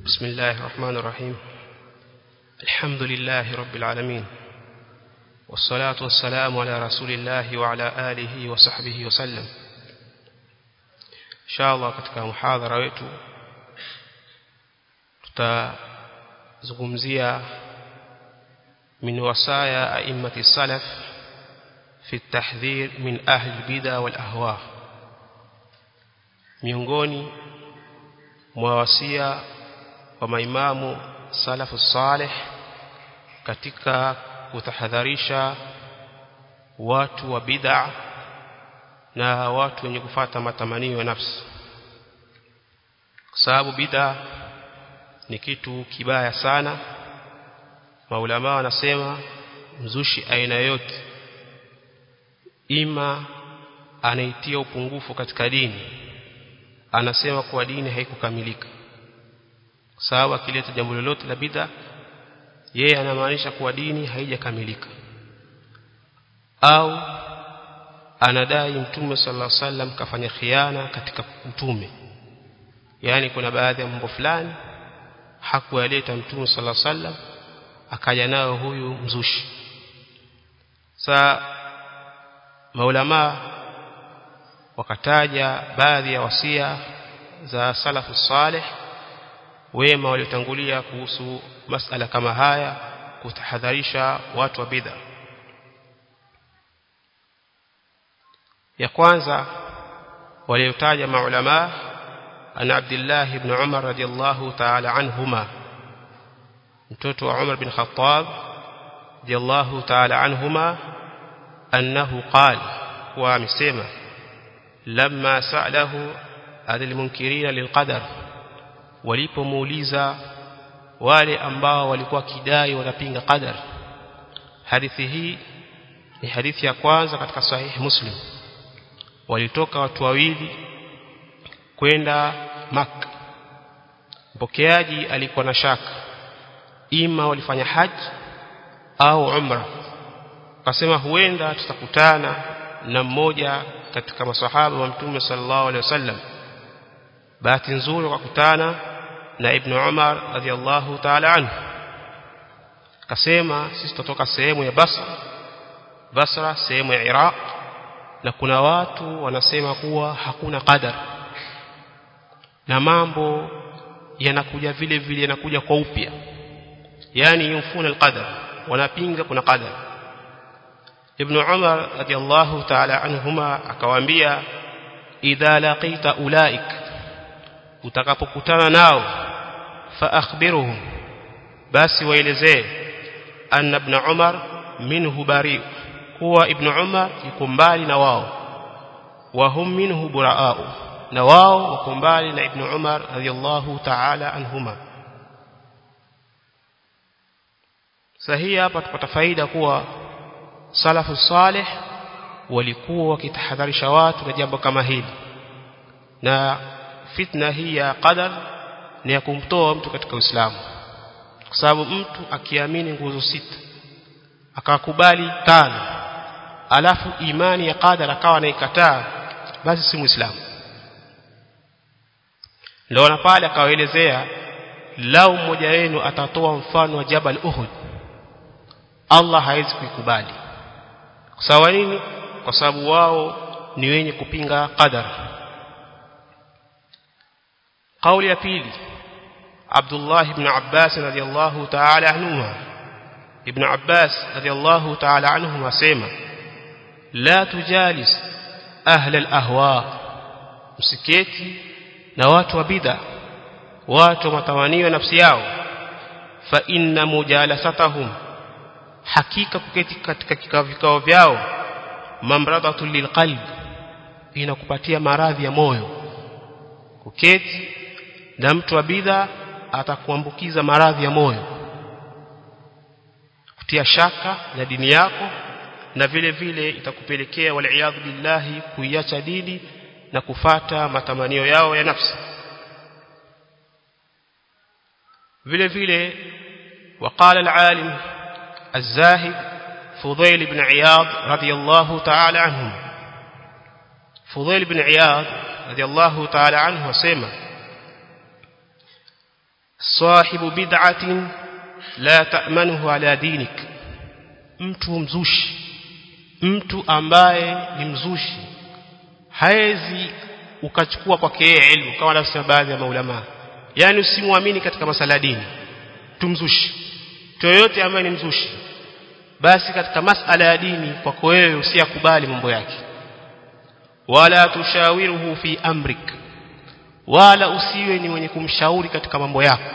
بسم الله الرحمن الرحيم الحمد لله رب العالمين والصلاة والسلام على رسول الله وعلى آله وصحبه وسلم إن شاء الله katika muhadhara wetu tutazungumzia min wasaya a'immati salaf fi at-tahdhir min ahli al-bid'a wal ahwa miongoni mwa wasia wa maimamu salafu salih katika kutahadharisha watu wa bid'a na watu wenye kufata matamanio ya nafsi kwa sababu bid'a ni kitu kibaya sana maulama wanasema mzushi aina yote ima anaitia upungufu katika dini anasema kuwa dini haikukamilika kwa sababu akileta jambo lolote la bid'a yeye anamaanisha kuwa dini haijakamilika au anadai mtume sallallahu alaihi wasallam kafanya khiana katika utume yani kuna baadhi ya mambo fulani hakuyaleta mtume sallallahu alaihi wasallam akaja nayo huyu mzushi sa maulama wakataja baadhi ya wasia za salafu salih wema waliotangulia kuhusu masala kama haya kutahadharisha watu wa bid'a ya kwanza waliotaja maulama an Abdullah ibn Umar radiyallahu ta'ala anhuma mtoto wa Umar bin Khattab radiyallahu ta'ala anhuma annahu qala wa amesema lamma sa'alahu adil munkirina lilqadar walipomuuliza wale ambao walikuwa kidai wanapinga qadar hadithi hii ni hadithi ya kwanza katika sahihi muslim walitoka watu wawili kwenda Makka mpokeaji alikuwa na shaka ima walifanya haji au umra akasema huenda tutakutana na mmoja katika masahaba wa mtume sallallahu alaihi wasallam bahati nzuri wakakutana na ibn Umar radhiallahu ta'ala anhu akasema sisi tutatoka sehemu ya Basra Basra sehemu ya Iraq na kuna watu wanasema kuwa hakuna qadar na mambo yanakuja vile vile yanakuja kwa upya yani yumfuna alqadar wanapinga kuna qadar ibn Umar radhiallahu ta'ala anhuma akawaambia idha laqita ulaik utakapokutana nao fa akhbiruhum basi waelezee anna ibn Umar minhu bari kuwa ibn Umar yuko mbali na wao wa hum minhu buraa'u na wao wako mbali na ibn Umar radiyallahu ta'ala anhuma sahihi hapa tupata faida kuwa salafu salih walikuwa wakitahadharisha watu na jambo kama hili na fitna hii ya qadar ni ya kumtoa mtu katika Uislamu kwa sababu mtu akiamini nguzo sita akakubali tano alafu imani ya qadar akawa anaikataa basi si muislamu ndio na pale akawaelezea lau mmoja wenu atatoa mfano wa Jabal Uhud Allah hawezi kuikubali kwa sababu nini kwa sababu wao ni wenye kupinga qadar قول ya pili Abdullah ibn Abbas radiyallahu ta'ala anhuma ibn Abbas radiyallahu ta'ala anhuma asema la tujalis ahla al-ahwa msiketi na watu wa bid'a watu matamanio nafsi yao fa inna mujalasatahum hakika kuketi katika kikao vikao vyao mamradatu lilqalb inakupatia maradhi ya moyo kuketi na mtu wa bid'a atakuambukiza maradhi ya moyo kutia shaka na dini yako na vile vile itakupelekea waliaadhu billahi kuiacha dini na kufata matamanio yao ya nafsi vile vile وقال العالم الزاهد فضيل بن عياض رضي الله تعالى عنه فضيل بن عياض رضي الله تعالى عنه وسيما sahibu bid'atin la ta'manuhu ala dinik mtu mzushi mtu ambaye ni mzushi haezi ukachukua kwake yeye elimu kama wanavyosema baadhi ya maulama yani usimwamini katika masala dini tumzushi yoyote ambaye ni mzushi basi katika masala ya dini kwako wewe usiyakubali mambo yake wala tushawiruhu fi amrik wala usiwe ni mwenye kumshauri katika mambo yako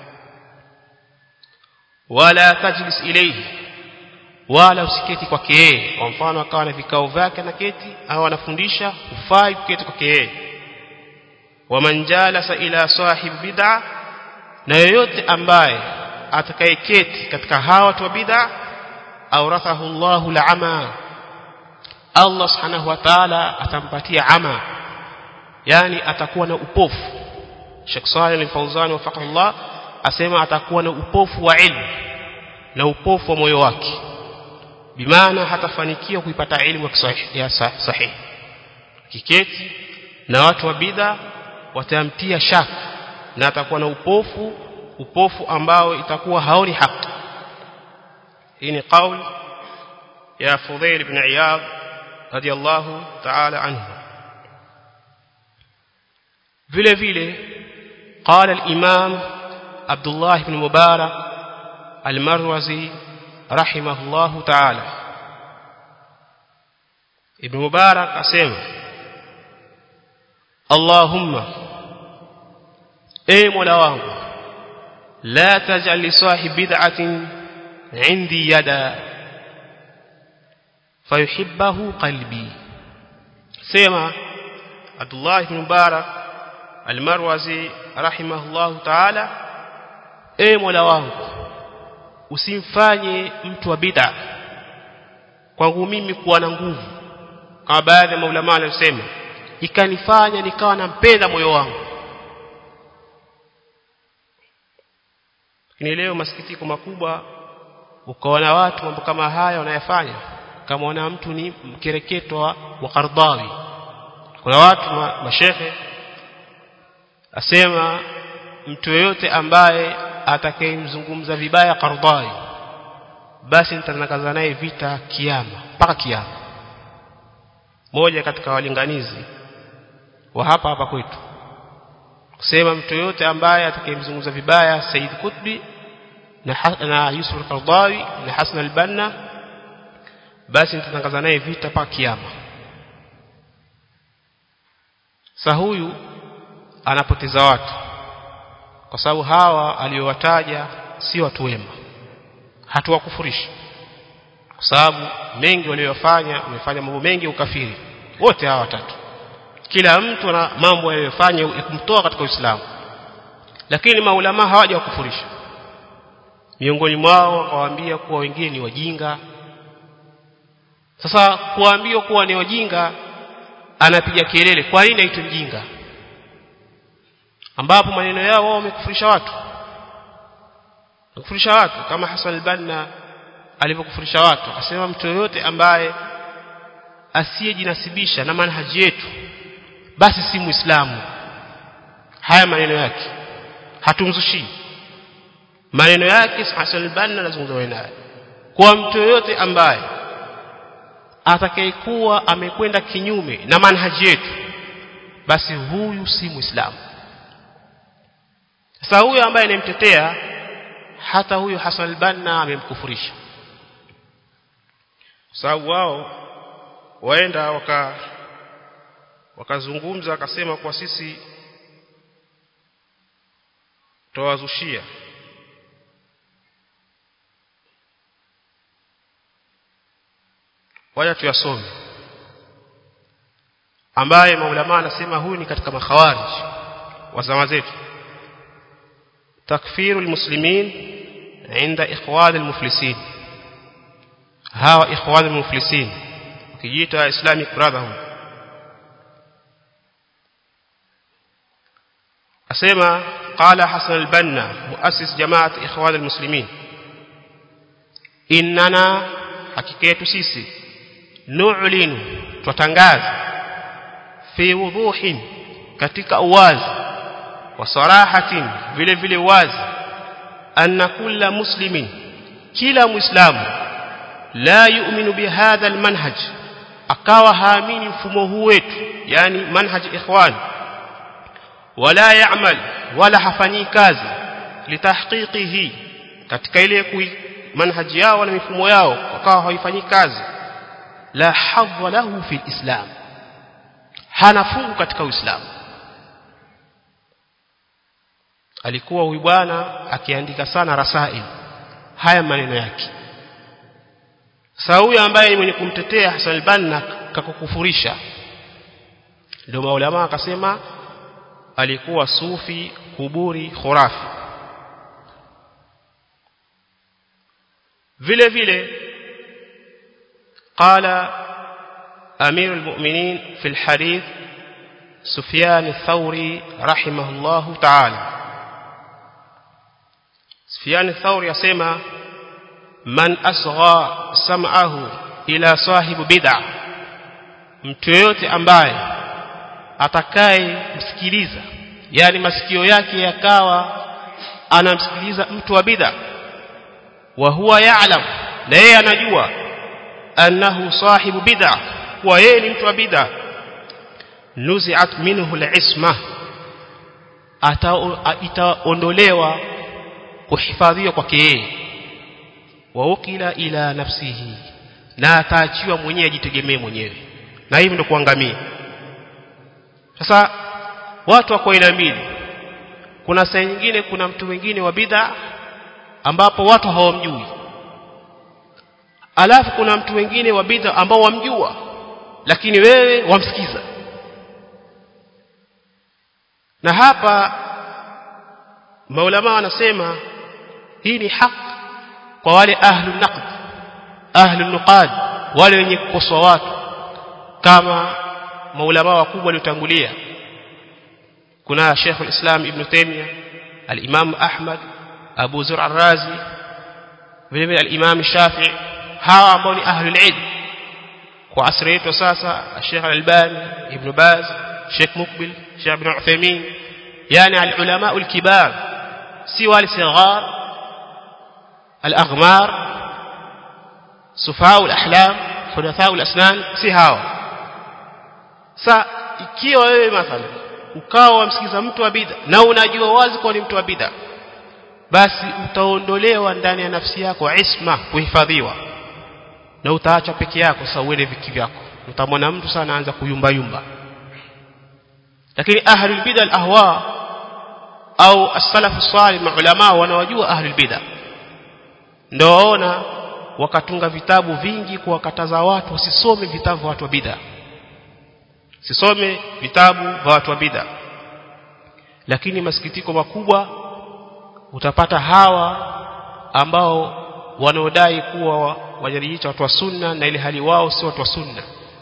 wala tajlis ilayhi wala usiketi kwake yeye kwa mfano akawa na vikao vyake na keti au anafundisha ufai kuketi kwake yeye waman jalasa ila sahib bid'a na yoyote ambaye atakayeketi katika hawa watu wa bid'a awrathahu Allahu al'ama Allah subhanahu wa ta'ala atampatia ama yani atakuwa na upofu Sheikh Saleh al-Fawzan wafaqahu Allah asema atakuwa na upofu wa ilmu na upofu wa moyo wake bimaana hatafanikiwa kuipata elimu ya sahihi kiketi na watu wa bid'a watamtia shaka na atakuwa na upofu upofu ambao itakuwa haoni haki hii ni kauli ya Fudhail ibn Iyad radiyallahu ta'ala anhu vile vile قال الإمام عبد الله بن مبارك المروزي رحمه الله تعالى ابن مبارك أسمع اللهم اي مولا wangu لا تجعل لصاحب بدعة عندي يدا فيحبه قلبي سيما عبد الله بن مبارك المروزي رحمه الله تعالى اي مولا wangu usimfanye mtu wa bid'a kwangu mimi kuwa na nguvu kama baadhi ya maulama wanasema ikanifanya nikawa nampenda moyo wangu ni leo masikitiko makubwa ukaona watu mambo kama haya wanayafanya kama wana mtu ni mkereketo wa Qardawi kuna watu ma, mashehe asema mtu yeyote ambaye atakayemzungumza vibaya Qardawi basi nitanakaza naye vita kiama mpaka kiama moja katika walinganizi wa hapa hapa kwetu kusema mtu yote ambaye atakayemzungumza vibaya Said Qutbi na, na Yusuf al-Qardawi na Hasan al-Banna basi nitatangaza naye vita mpaka kiama sa huyu anapoteza watu kwa sababu hawa aliyowataja si watu wema hatuwakufurishi kwa sababu mengi waliyofanya wamefanya mambo mengi ukafiri wote hawa watatu kila mtu ana mambo aliyofanya ya kumtoa katika Uislamu lakini maulama hawajawakufurisha miongoni mwao wakawaambia kuwa wengine ni wajinga sasa kuambiwa kuwa ni wajinga anapiga kelele kwa nini aitwe mjinga ambapo maneno yao wao wamekufurisha watu kufurisha watu kama Hassan al-Banna alivyokufurisha watu akasema mtu yoyote ambaye asiyejinasibisha na manhaji yetu basi si muislamu haya maneno yake hatumzushi maneno yake Hassan al-Banna anazungumza naye kwa mtu yoyote ambaye atakayekuwa amekwenda kinyume na manhaji yetu basi huyu si muislamu sasa huyo ambaye anemtetea hata huyo Hassan al-Banna amemkufurisha sababu wao waenda waka wakazungumza akasema kwa sisi towazushia waja tuyasome ambaye maulama anasema huyu ni katika makhawarij wa zama zetu takfiru almuslimin عند إخوان المفلسين هاو إخوان المفلسين كيجيتا Islamic Brotherhood أسمى قال حسن البنا مؤسس جماعة إخوان المسلمين إننا حقيقة سيسي نعلن تتنغاز في وضوح katika uwazi wa sarahatin vile vile wazi anna kulla muslimin kila muislamu la yu'minu bihadha almanhaj akawa haamini mfumo huu wetu yani manhaj ikhwan wala ya'mal wala hafanyi kazi litahqiqihi katika ile kui manhaji yao na mifumo yao wakawa hawaifanyi kazi la hadha lahu fi islam hana fungu katika uislamu alikuwa huyu bwana akiandika sana rasail haya maneno yake sasa huyu ambaye ni mwenye kumtetea Hassan al-Banna kakukufurisha ndio maulama akasema alikuwa sufi kuburi khurafi vile vile قال أمير المؤمنين في الحديث سفيان الثوري رحمه الله تعالى سفيان الثوري يسمى من أصغى سمعه إلى صاحب بدع mtu yote ambaye atakaye msikiliza yani masikio yake yakawa anamsikiliza mtu wa bid'a wa huwa ya'lam na yeye anajua annahu sahibu bid'a wa yeye ni mtu wa bid'a nuzi'at minhu al-isma itaondolewa kuhifadhiwa kwake yeye wa ukila ila nafsihi na ataachiwa mwenyewe ajitegemee mwenyewe na hivi ndio kuangamia sasa watu wako aina mbili kuna saa nyingine kuna mtu mwingine wa bid'a ambapo watu hawamjui alafu kuna mtu mwingine wa bid'a ambao wamjua lakini wewe wamsikiza na hapa maulama wanasema hii ni haki kwa wale ahlu naqd ahlu nuqad wale wenye kukosoa watu kama maulama wakubwa waliotangulia kuna Sheikh al-Islam Ibn Taymiyyah al-Imam Ahmad Abu Zur al-Razi vile vile al-Imam Shafi'i hawa ambao ni ahlul ilm kwa asri yetu sasa Sheikh al-Albani Ibn Baz Sheikh Mukbil Sheikh Ibn Uthaymeen yani al-ulama al-kibar si wale sighar al-aghmar sufaa al-ahlam hudathaa al-asnan si hawa sa ikiwa wewe mathalan ukawa wamsikiza mtu wa bid'a na unajua wazi kwa ni mtu wa bid'a basi utaondolewa ndani ya nafsi yako isma kuhifadhiwa na utaacha peke yako sasa uende viki vyako utamwona mtu sana anaanza kuyumba yumba lakini ahlul bid'a al-ahwa au as-salaf as-salih maulama wanawajua ahlul bid'a ndio waona wakatunga vitabu vingi kuwakataza watu wasisome vitabu vya watu wa bid'a sisome vitabu vya watu wa bid'a lakini masikitiko makubwa utapata hawa ambao wanaodai kuwa wajarijicha watu wa sunna na ile hali wao si watu wa sunna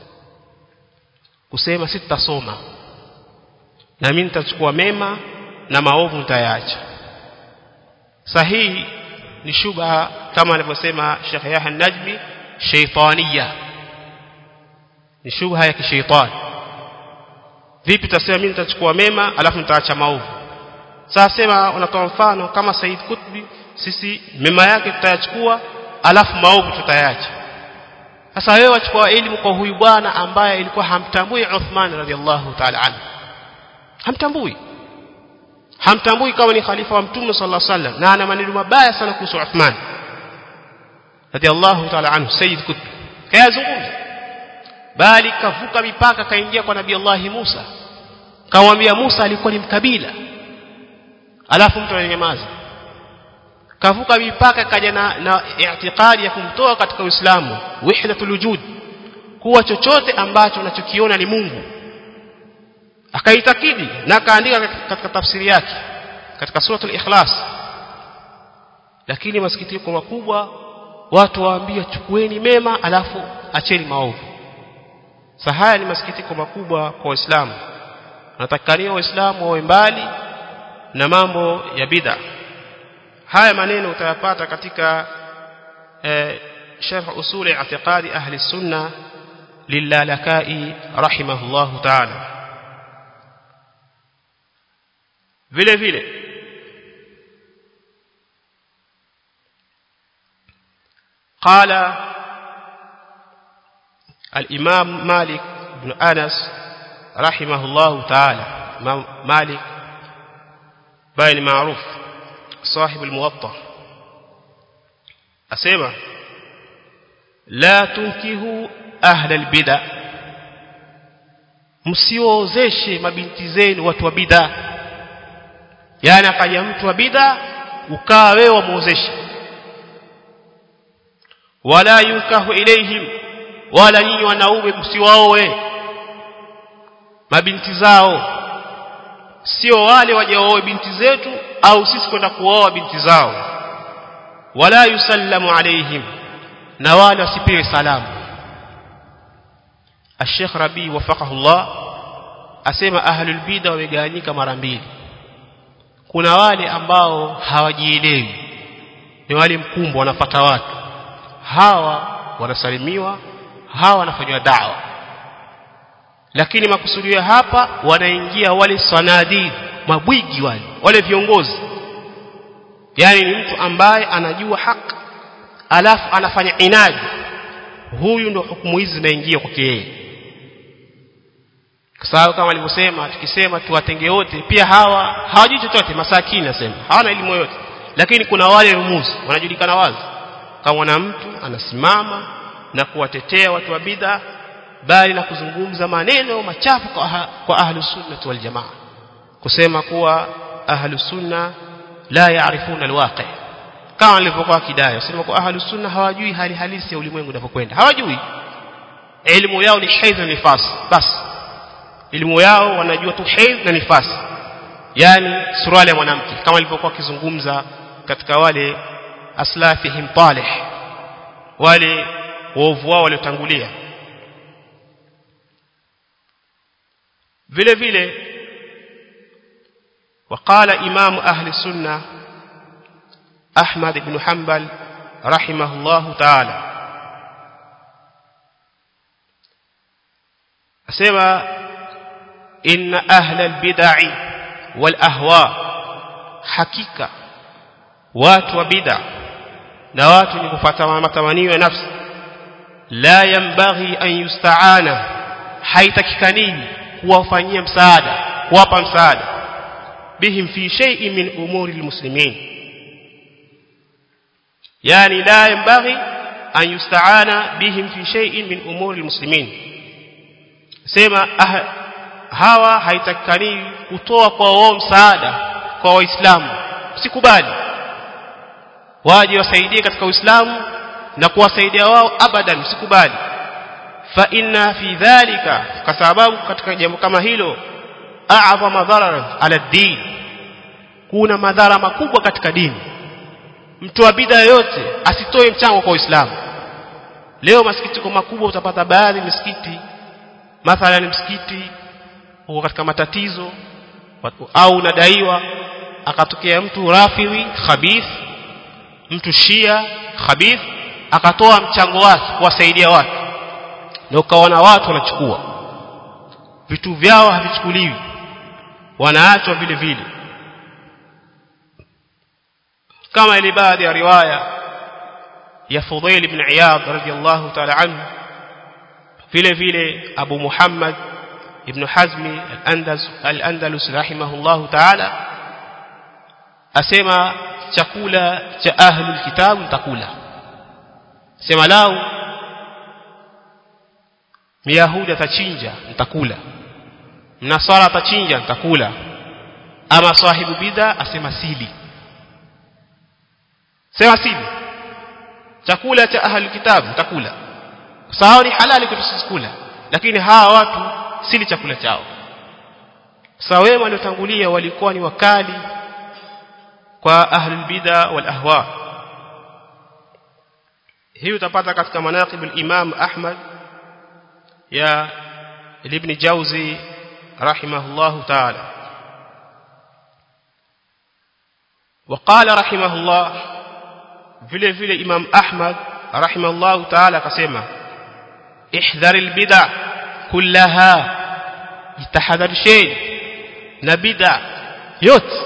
kusema si tutasoma na mimi nitachukua mema na maovu nitayaacha sahihi ni shubha kama alivyosema Sheikh Yahya Najmi shaytaniya ni shubha ya kishaitani vipi tutasema mimi nitachukua mema alafu nitaacha maovu sasa sema unatoa mfano kama Said Kutbi sisi mema yake tutayachukua alafu maovu tutayaacha sasa wewe wachukua elimu kwa huyu bwana ambaye ilikuwa hamtambui Uthman radhiallahu ta'ala anhu hamtambui hamtambui kama ni khalifa wa mtume sallallahu alaihi wasallam na ana maneno mabaya sana kuhusu Uthman radhiallahu ta'ala anhu Said Kutbi kayazungumza bali kavuka mipaka kaingia kwa nabii Allah Musa kamwambia Musa alikuwa ni mkabila alafu mtu ananyamaza kavuka mipaka kaja na, na i'tiqadi ya kumtoa katika Uislamu wahdatul wujud kuwa chochote ambacho unachokiona ni Mungu akaitakidi na akaandika katika tafsiri yake katika suratul ikhlas lakini masikitiko makubwa watu waambia chukueni mema alafu acheni maovu sasa haya ni masikitiko makubwa kwa waislamu natakania waislamu wawe mbali na mambo ya bid'a haya maneno utayapata katika eh, sharh usuli i'tiqadi ahli sunna lilalakai rahimahullah ta'ala vile vile قال الإمام مالك بن أنس رحمه الله تعالى مالك باين معروف صاحب الموطأ أسمع لا تنكهوا أهل البدع msiozeshe mabinti zenu watu wa bid'a yani akaja mtu wa bid'a ukaa wewe wamuozeshe wala yunkahu ilaihim wala nyinyi wanaume msiwaoe mabinti zao sio wale waje waoe binti zetu au sisi kwenda kuoa binti zao wala yusallamu alaihim na wala wasipewe salamu الشيخ ربي وفقه الله asema ahlul bid'a wamegawanyika mara mbili kuna wale ambao hawajielewi ni wale mkumbo wanafata watu hawa wanasalimiwa hawa wanafanywa dawa lakini makusudio hapa wanaingia wale sanadid mabwigi wale wale viongozi yani ni mtu ambaye anajua haki alafu anafanya inadi huyu ndo hukumu hizi zinaingia kwake yeye kwa sababu kama alivyosema tukisema tuwatenge wote pia hawa hawajui chochote masakini nasema hawana elimu yoyote lakini kuna wale rumuzi wanajulikana wazi kama na mtu anasimama na kuwatetea watu wa bid'a bali na kuzungumza maneno machafu kwa, aha, kwa ahlu sunna wal jamaa kusema kuwa ahlu sunna la yaarifuna alwaqi kama alivyokuwa kidaya sema kwa ahlu sunna hawajui hali halisi ya ulimwengu unapokwenda hawajui elimu yao ni haidh na nifas basi elimu yao wanajua tu haidh na nifas yani suruali ya mwanamke kama alivyokuwa akizungumza katika wale aslafihim talih wale waovu wao waliotangulia vile vile وقال إمام أهل السنة أحمد بن حنبل رحمه الله تعالى أسمى إن أهل البدع والأهواء حقيقة وات وبدع نوات نكفة متمني نفس لا ينبغي أن يستعان حيث kuwafanyia msaada kuwapa msaada bihim fi shay'in min umuri almuslimin yani la yanbaghi an yusta'ana bihim fi shay'in min umuri almuslimin sema ah, hawa haitakani kutoa kwa wao msaada kwa waislamu usikubali waje wasaidie katika uislamu na kuwasaidia wao abadan usikubali fa inna fi dhalika kwa sababu katika jambo kama hilo a'zama madhara ala din kuna madhara makubwa katika dini mtu wa bid'a yote asitoe mchango kwa Uislamu leo masikitiko makubwa utapata baadhi misikiti mathalan msikiti uko katika matatizo au unadaiwa akatokea mtu rafidhi khabith mtu shia khabith akatoa mchango wake kuwasaidia watu na ukaona watu wanachukua vitu vyao havichukuliwi wanaachwa vile vile kama ile baadhi ya riwaya ya Fudail ibn Iyad radhiyallahu ta'ala anhu vile vile Abu Muhammad ibn Hazmi al-Andalus al-Andalus rahimahullahu ta'ala asema chakula cha ahlul kitab mtakula sema lau Myahudi atachinja mtakula Mnasara atachinja mtakula ama sahibu bidha asema sili sema sili chakula cha ahli kitabu mtakula sawa ni halali kwetu sisi kula lakini hawa watu sili chakula chao sawa wema waliotangulia walikuwa ni wakali kwa ahli bidha wal ahwa hii utapata katika manaqib al-Imam Ahmad يا ابن جوزي رحمه الله تعالى وقال رحمه الله vile vile Imam Ahmad rahimahullah ta'ala akasema ihdhar albid'a kullaha jitahadharisheni na bid'a yote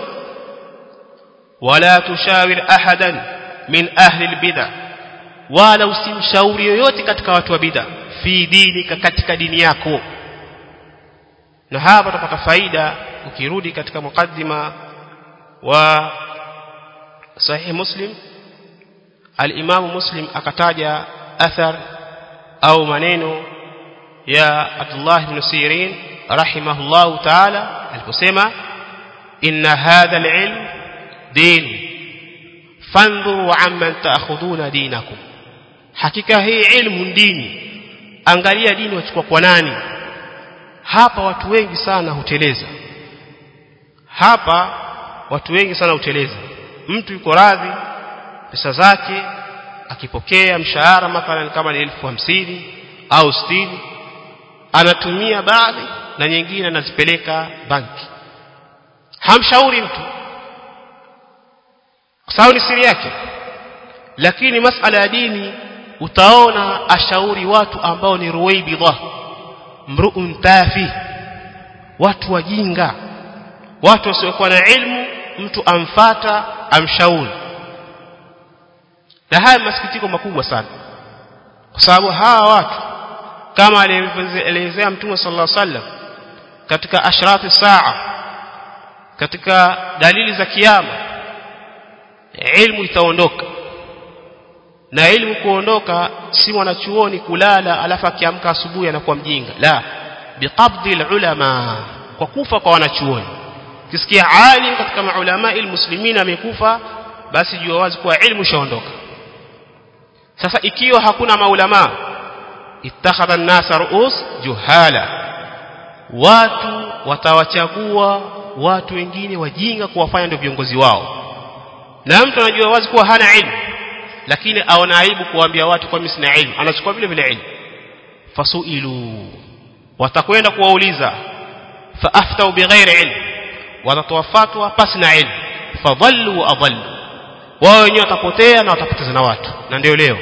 wala tushawir ahadan min ahli albid'a wala usimshauri yoyote katika watu wa bid'a fi dinika katika dini yako na hapa tutapata faida ukirudi katika mukaddima wa sahih muslim al-imam muslim akataja athar au maneno ya Abdullah ibn Sirin rahimahullahu ta'ala aliposema inna hadha al-ilm din fandhuru amman ta'khuduna dinakum hakika hii ilmu dini angalia dini wachukua kwa nani hapa watu wengi sana huteleza hapa watu wengi sana huteleza mtu yuko radhi pesa zake akipokea mshahara mathalan kama ni elfu hamsini au sitini anatumia baadhi na nyingine anazipeleka banki hamshauri mtu kwa sababu ni siri yake lakini masala ya dini utaona ashauri watu ambao ni ruwaibidha mruun tafi watu wajinga watu wasiokuwa na ilmu mtu amfata amshauri na haya masikitiko makubwa sana kwa sababu hawa watu kama alielezea mtume sallallahu alaihi wasallam katika ashrati saa katika dalili za kiyama ilmu itaondoka na ilmu kuondoka si mwanachuoni kulala alafu akiamka asubuhi anakuwa mjinga la biqabdi ulama kwa kufa kwa wanachuoni kisikia alim katika maulama almuslimin amekufa basi jua wazi kuwa ilmu shaondoka sasa ikiwa hakuna maulama ittakhadha an-nasa ru'us juhala watu watawachagua watu wengine wajinga kuwafanya ndio viongozi wao na mtu anajua wazi kuwa hana ilmu lakini aona aibu kuambia watu kwa mimi sina ilmu anachukua vile vile ilmu fasuilu watakwenda kuwauliza faaftau bighairi ilmu watatoa fatwa pasi na ilmu fadhallu wa adhallu wao wenyewe watapotea na watapoteza na watu na ndio leo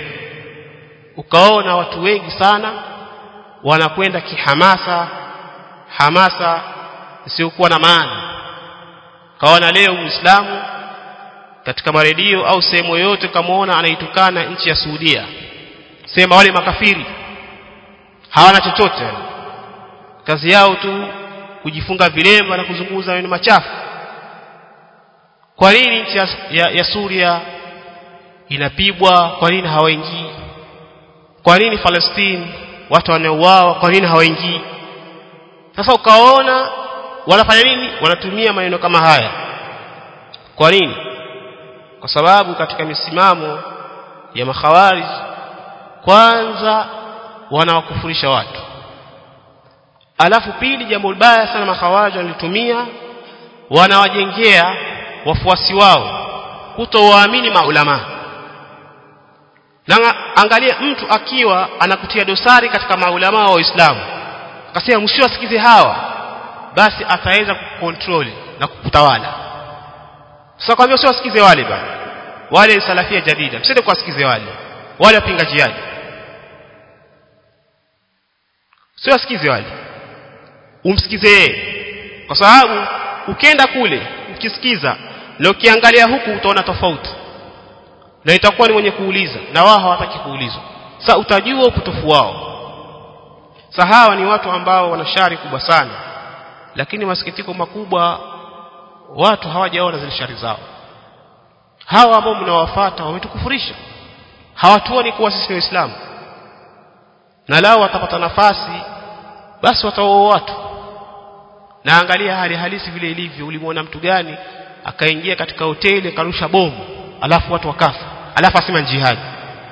ukaona watu wengi sana wanakwenda kihamasa hamasa isiyokuwa na maana kaona leo Uislamu katika maredio au sehemu yoyote kamaona anaitukana nchi ya Saudia sema wale makafiri hawana chochote kazi yao tu kujifunga vilemba na kuzunguza maneno machafu kwa nini nchi ya, ya, ya Suria inapigwa kwa nini hawaingii kwa nini Palestine watu wanauawa kwa nini hawaingii sasa ukaona wanafanya nini wanatumia maneno kama haya kwa nini kwa sababu katika misimamo ya makhawarij kwanza wanawakufurisha watu alafu pili jambo baya sana makhawarij walitumia wanawajengea wafuasi wao kutowaamini maulama na angalia mtu akiwa anakutia dosari katika maulama wa Uislamu akasema msiwasikize hawa basi ataweza kukontrol na kukutawala sasa kwambia usiwasikize wale bana wale salafia jadida msende kuwasikize wale wale wapinga jihad usiwasikize wale umsikize yeye kwa sababu ukienda kule ukisikiza na ukiangalia huku utaona tofauti na itakuwa ni mwenye kuuliza na wao hawataki kuulizwa sasa utajua upotofu wao sahawa ni watu ambao wana shari kubwa sana lakini masikitiko makubwa watu hawajaona zile shari zao hawa ambao mnawafuata wametukufurisha hawatuoni kuwa sisi ni waislamu na lao watapata nafasi basi wataoa watu na angalia hali halisi vile ilivyo ulimwona mtu gani akaingia katika hoteli akarusha bomu alafu watu wakafa alafu asema jihad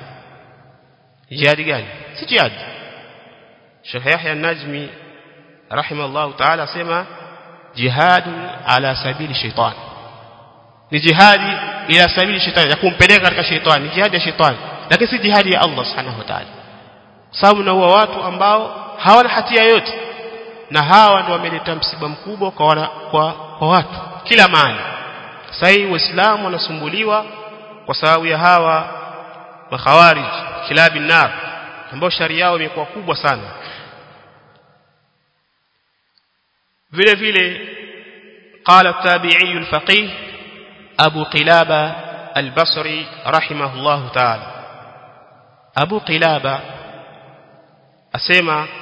jihad gani si jihad Sheikh Yahya Najmi rahimahullah ta'ala asema jihad ala sabili shaitan ni jihadi ila sabili shetani ya kumpeleka katika shetani ni jihadi ya shetani lakini si jihadi ya Allah subhanahu wa ta'ala sababu na huwa watu ambao hawana hatia yote na hawa ndio wameleta msiba mkubwa kwa, wana, kwa, kwa watu kila mahali sasa hii waislamu wanasumbuliwa kwa sababu ya hawa makhawarij kilabi nar ambao shari yao imekuwa kubwa sana vile vile قال التابعي الفقيه Abu Qilaba al-Basri rahimahullahu ta'ala Abu Qilaba asema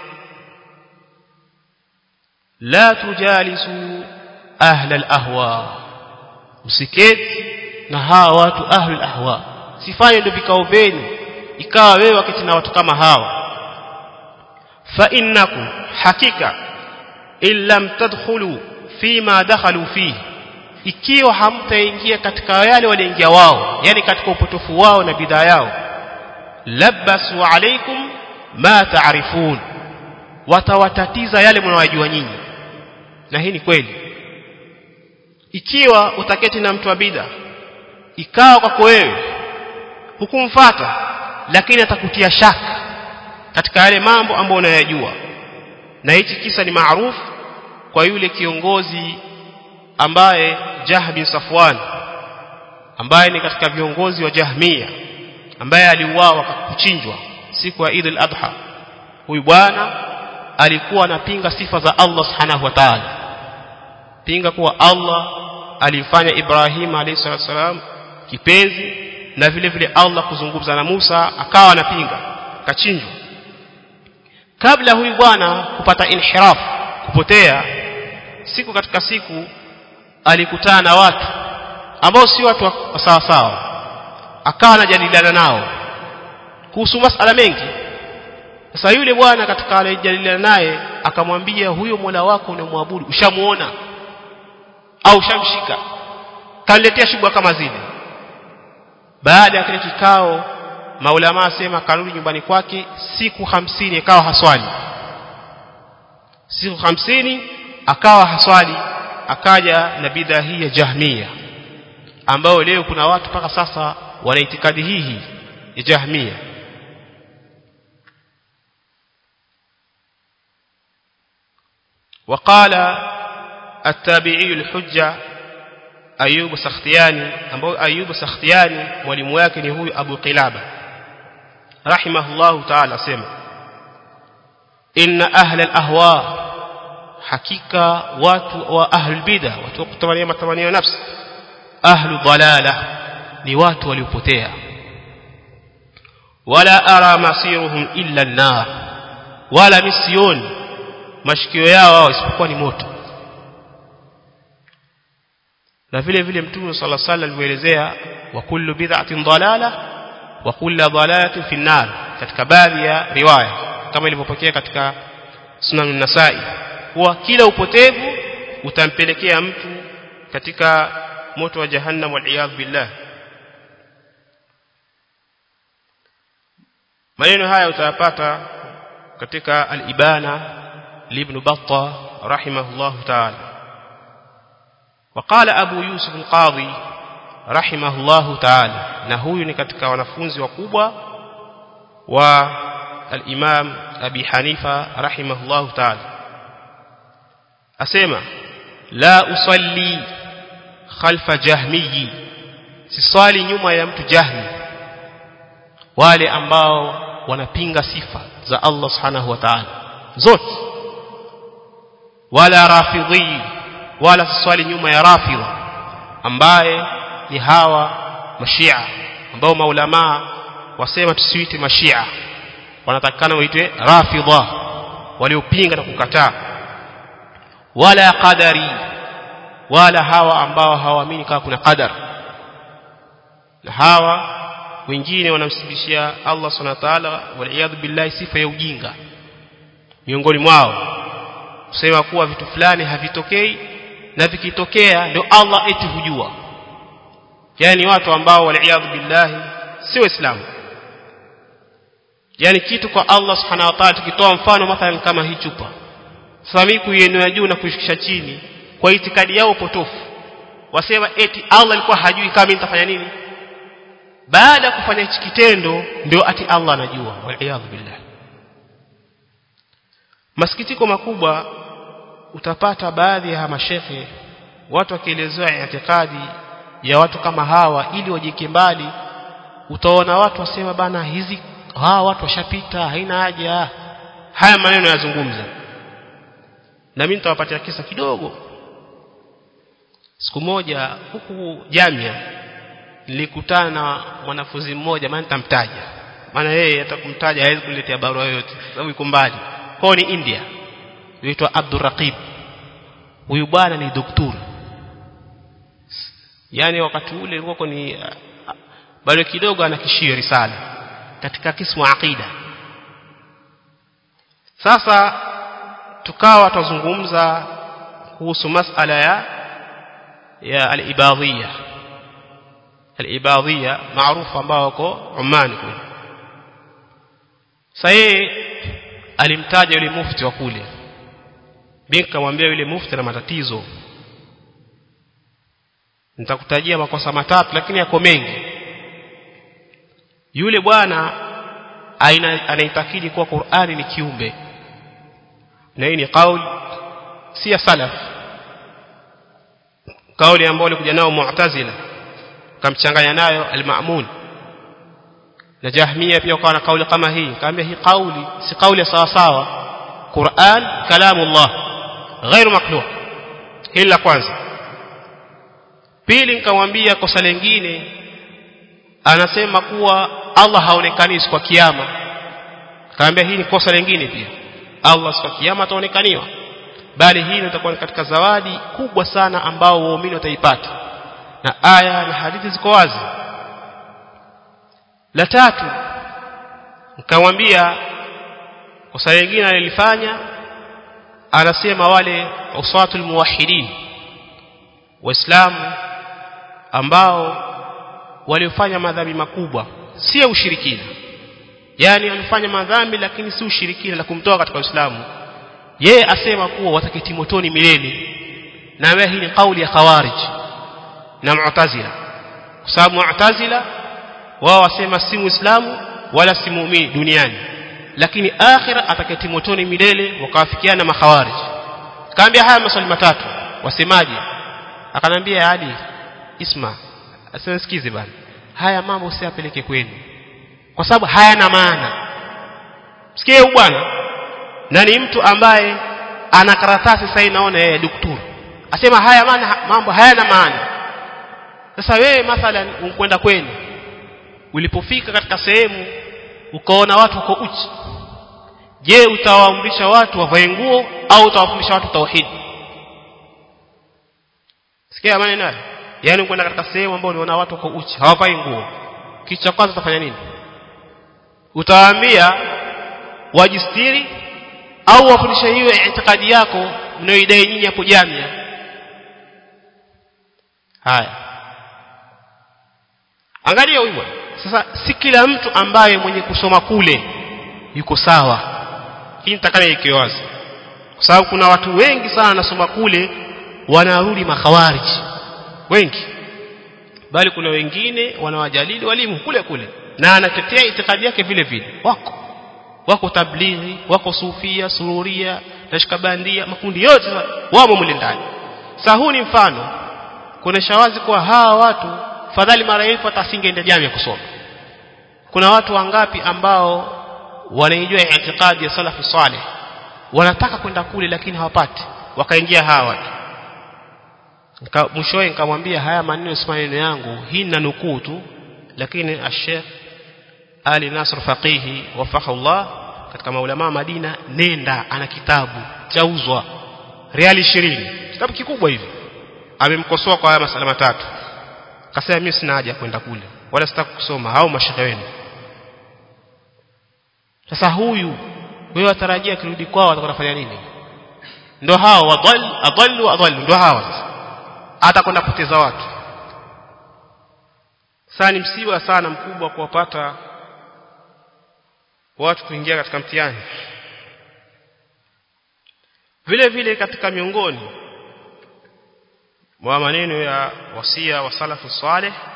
la tujalisu ahla al-ahwa msiketi na hawa watu ahli al-ahwa sifanye ndio vikao vyenu ikawa wewe wakati na watu kama hawa fa innakum hakika illam tadkhulu fima dakhalu fihi ikiwa hamtaingia katika yale waliingia wao yani katika upotofu wao na bidhaa yao labasu alaikum ma taarifun watawatatiza yale mnawajua nyinyi na hii ni kweli ikiwa utaketi na mtu wa bid'a ikawa kwako wewe hukumfata lakini atakutia shaka katika yale mambo ambayo unayajua na hichi kisa ni maarufu kwa yule kiongozi ambaye Jah bin Safwan ambaye ni katika viongozi wa Jahmia ambaye aliuawa kuchinjwa siku ya Eid al-Adha huyu bwana alikuwa anapinga sifa za Allah subhanahu wa ta'ala pinga kuwa Allah alifanya Ibrahim alayhi salam kipenzi na vile vile Allah kuzungumza na Musa akawa anapinga kachinjwa kabla huyu bwana kupata inhiraf kupotea siku katika siku alikutana na watu ambao si watu wa sawa sawa akawa anajadiliana nao kuhusu masala mengi sasa yule bwana katika alijadiliana naye akamwambia huyo Mola wako unamwabudu ushamuona au ushamshika kaniletea shubha kama zile baada ya kile kikao maulama asema karudi nyumbani kwake siku hamsini akawa haswali siku hamsini akawa haswali akaja na bidhaa hii ya jahmia ambayo leo kuna watu mpaka sasa wana itikadi hii ya jahmia وقال التابعي الحجة أيوب سختياني ambao أيوب سختياني mwalimu wake ni huyu Abu Qilaba rahimahullahu ta'ala sema inna ahla al-ahwa hakika watu wa ahlul bid'ah watu wa kutamania matamanio nafsi ahlu dalala ni watu waliopotea wala ara masiruhum illa an-nar wala misioni mashikio yao isipokuwa ni moto na vile vile mtume sala sala alivyoelezea wa kullu bid'atin dalala wa kullu dalalatin fi an-nar katika baadhi ya riwaya kama ilivyopokea katika sunan an-nasai kuwa kila upotevu utampelekea mtu katika moto wa jahannam wal billah maneno haya utayapata katika al-ibana لابن بطة رحمه الله تعالى وقال أبو يوسف القاضي رحمه الله تعالى نهوي نكتك ونفونز وقوبة والإمام أبي حنيفة رحمه الله تعالى أسمع لا أصلي خلف جهمي siswali nyuma ya mtu jahmi wale ambao wanapinga sifa za Allah subhanahu wa ta'ala zote wala rafidhi wala siswali nyuma ya rafidha ambaye ni hawa mashia ambao maulama wasema tusiite mashia wanatakana waitwe rafidha waliopinga na kukataa wala qadari wala hawa ambao hawaamini kama kuna qadar na hawa wengine wanamsibishia Allah subhanahu wa ta'ala wal billahi sifa ya ujinga miongoni mwao kusema kuwa vitu fulani havitokei na vikitokea ndio Allah eti hujua yani watu ambao waliaadhu billahi si waislamu yani kitu kwa Allah subhanahu wa ta'ala tukitoa mfano mathalan kama hii chupa sasa mimi kuienea juu na kuishikisha chini kwa itikadi yao potofu wasema eti Allah alikuwa hajui kama mimi nitafanya nini baada ya kufanya hichi kitendo ndio ati Allah anajua waliaadhu billahi masikitiko makubwa utapata baadhi ya mashekhe watu wakielezewa itikadi ya watu kama hawa ili wajike mbali utaona watu wasema bana hizi hawa watu washapita haina haja haya maneno yazungumza na mimi nitawapatia kisa kidogo siku moja huku jamia nilikutana na mwanafunzi mmoja maana nitamtaja maana yeye atakumtaja hawezi kuletea barua yoyote sababu yuko mbali kwao ni India yuitwa Abdurraqib huyu bwana ni daktari yani wakati ule ilikuwa ni bado kidogo anakishia risala katika kismu aqida sasa tukawa tuzungumza kuhusu masala ya ya al-ibadhiyya al-ibadhiyya maarufu ambao wako Oman kule sasa alimtaja yule mufti wa kule mimi nikamwambia yule mufti na matatizo nitakutajia makosa matatu lakini yako mengi yule bwana anaitakidi kuwa Qur'ani ni kiumbe na hii ni kauli si ya salaf kauli ambayo alikuja nao mu'tazila kamchanganya nayo al-ma'mun na jahmia pia kwa na kauli kama hii kaambia hii kauli si kauli sawa sawa Qur'an kalamullah غير makhluq hili la kwanza pili nikamwambia kosa lingine anasema kuwa Allah haonekani kwa kiyama kaambia hii ni kosa lingine pia Allah siku kiyama ataonekaniwa bali hii itakuwa katika zawadi kubwa sana ambao waumini wataipata na aya na hadithi ziko wazi la tatu nikamwambia kosa lingine alilifanya anasema wale usatul muwahhidin waislamu ambao waliofanya madhambi makubwa si ushirikina yani walifanya madhambi lakini si ushirikina la kumtoa katika Uislamu yeye asema kuwa wataketi motoni milele na wewe hii ni kauli ya khawarij na mu'tazila kwa sababu mu'tazila wao wasema si muislamu wala si muumini duniani lakini akhira ataketi motoni milele wakawafikiana makhawarij kaambia haya maswali matatu wasemaje akanambia hadi isma asensikize bana haya mambo usiyapeleke kwenu kwa sababu hayana maana sikie huyu bwana na ni mtu ambaye ana karatasi sasa inaona yeye daktari asema haya maana mambo hayana maana sasa wewe mathalan unkwenda kwenu ulipofika katika sehemu ukaona watu wako uchi je utawaamrisha watu wavae nguo au utawafundisha watu tauhid sikia maneno haya yani kwenda katika sehemu ambayo unaona watu wako uchi hawavai nguo kitu cha kwanza utafanya nini utawaambia wajistiri au wafundishe hiyo itikadi yako mnayoidai nyinyi hapo jamia haya angalia huyu sasa si kila mtu ambaye mwenye kusoma kule yuko sawa hii nitakana ike wazi kwa sababu kuna watu wengi sana wanasoma kule wanarudi makhawariji wengi bali kuna wengine wanawajadili walimu kule kule na anatetea itikadi yake vile vile wako wako tablighi wako sufia sururia nashkabandia makundi yote wamo mle ndani sasa huu ni mfano kuonesha wazi kuwa hawa watu fadhali mara elfu hata asingeenda jamii kusoma kuna watu wangapi ambao wanaijua itikadi ya salafu saleh wanataka kwenda kule lakini hawapati wakaingia hawa watu Nika, mwishowe nikamwambia haya maneno si maneno yangu hii na nukuu tu lakini ashekh Ali Nasr Faqihi wafaqahullah katika maulama Madina nenda ana kitabu chauzwa riali 20 kitabu kikubwa hivi amemkosoa kwa haya masala matatu akasema mimi sina haja kwenda kule wala sitaki kusoma au mashehe wenu sasa huyu wewe watarajia akirudi kwao atakwenda kufanya nini ndio hao wadhal adallu adallu ndio hawa atakwenda kupoteza watu sasa ni msiba sana mkubwa kuwapata watu kuingia katika mtihani vile vile katika miongoni mwa maneno ya wasia wa salafu saleh